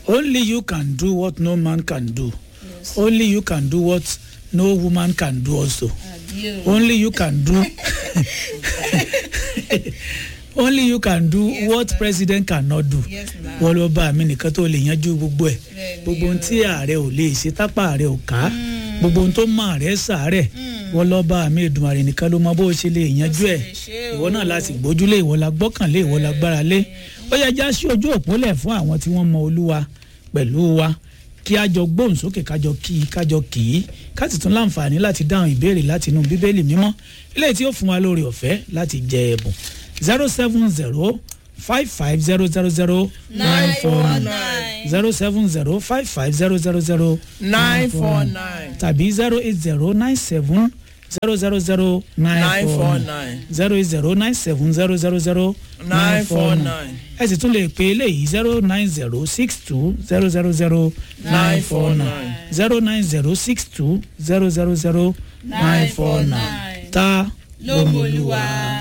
only you can do what no man can do only you can do what no woman can do also àbí o only you can do only you can do what president cannot do yes na wọ́n lọ bá mi nìkan tó lè yanjú gbogbo ẹ̀ Bẹ́ẹ̀ni gbogbo ohun o. tí ààrẹ ò lè ṣe tápá ààrẹ ò ká gbogbo ohun tó mọ ààrẹ sàárẹ̀ wọ́n lọ bá mi ìdùnmọ̀rẹ̀ nìkan ló mọ bó ṣe lè yanjú ẹ̀ lè ṣe ìwọ o. náà láti gbójúlé ìwọ la gbọ́kànlé ìwọ la gbára lé ó yẹ já sí ojú òpólẹ̀ fún àwọn tí wọ́n mọ olúwa pẹ̀lú wa kí a jọ gbóhùn sókè kájọ kí i kájọ kì í ká sì tún láǹfààní láti dáhùn ìbéèrè láti inú bíbélì mímọ́ eléyìí tí ó fún wa lórí ọ̀fẹ́ láti jẹ ẹ̀bùn zero seven zero five five zero zero zero nine four nine zero seven zero five five zero zero zero nine four nine tàbí zero eight zero nine seven zero zero zero nine nine four four nine nine zero eight zero nine seven zero zero zero nine four nine ẹ sì tún lè pe eléyìí zero nine zero six two zero zero zero nine four nine zero nine zero six two zero zero zero nine four nine ta ló mọ olúwa.